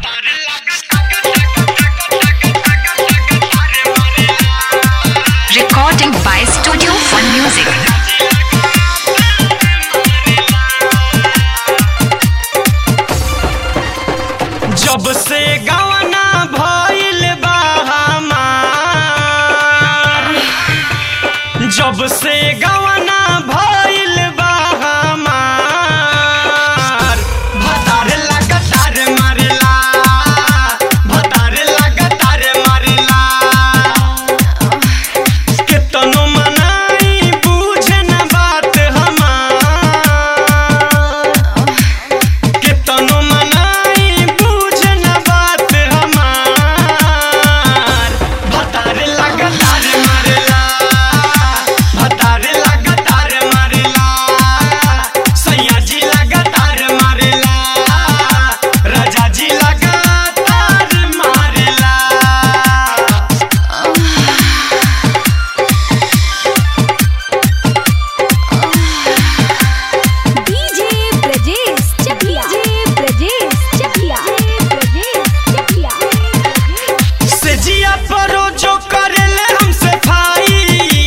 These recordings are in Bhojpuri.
Recording by Studio Fun Music. जब से गवना भइल बा हमार जब से गवना भइल बा हमार भतार लगातार मारेला भतार लगातार मारेला केतनो मनाई बुझे न बात हमार केतनो मनाई बुझे न बात हमार भतार लगातार मारेला भतार लगातार मारेला सैया जी लगातार मारेला राजा जी लगातार मारेला डीजे ब्रजेश चकिया डीजे ब्रजेश चकिया ब्रजेश चकिया सेजिया परो जो करेले हमसे भाई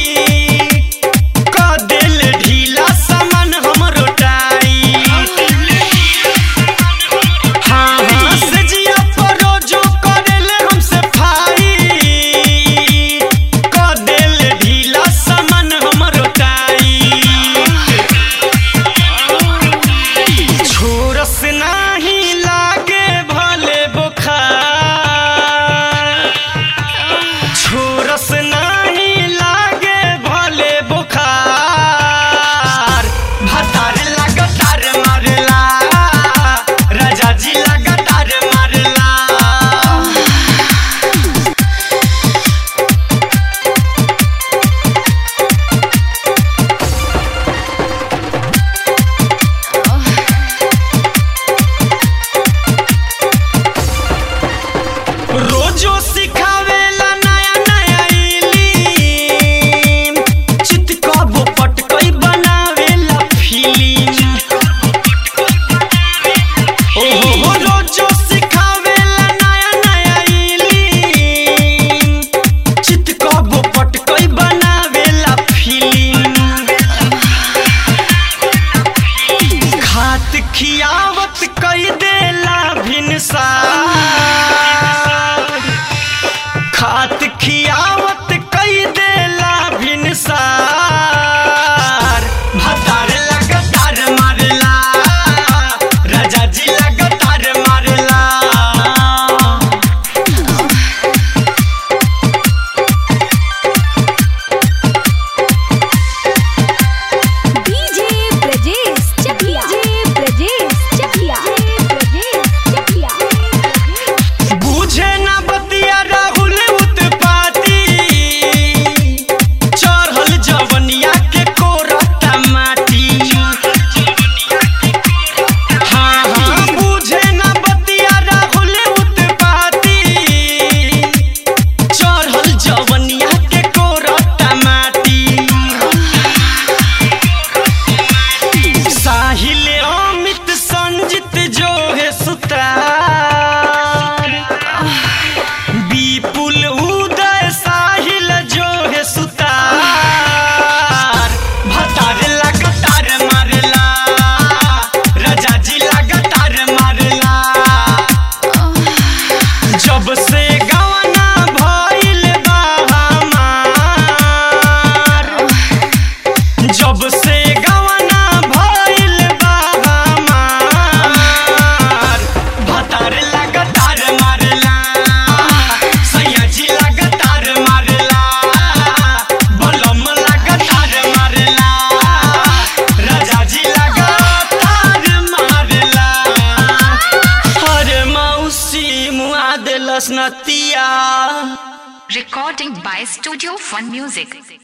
क दिल ढीला सामान हमरो टाई हाँ हाँ सेजिया परो जो करेले हमसे भाई क दिल ढीला सामान हमरो टाई छोरस नाही लागे भले बुखार छोरस नाही लागे भले बुखार भतार लगातार मारला राजा जी लगातार मारला रोजो सिखावेला नया नया इलीम चित कबो पटकई बनावेला फिल्म ओहो हो रोजो सिखावेला नया नया इलीम चित कबो पटकई बनावेला फिल्म खात खियावत कई देला भिनसार खात खियावत कई देला भिनसार भतार लगातार मारला राजा जी लगातार मारला डीजे ब्रजेश चकिया डीजे ब्रजेश चकिया ब्रजेश चकिया बुझे ना बतिया राहुल उत्पाती चढ़ल जवनिया के कोरता माटी हाँ हाँ बुझे ना बतिया राहुल उत्पाती चढ़ल जवनिया के कोरता माटी साहिल अमित संजित जो है सुतार विपुल उदय साहिल जो है सुतार भतार लगातार मारला राजा जी लगातार मारला जब से गवना भइल बा हमार जब से गवना भइल बा हमार भतार लगातार मारला सैया जी लगातार मारला बलम लगातार मारला राजा जी लगातार मारला अरे मौसी मुआ देलस नतिया Recording by Studio Fun Music.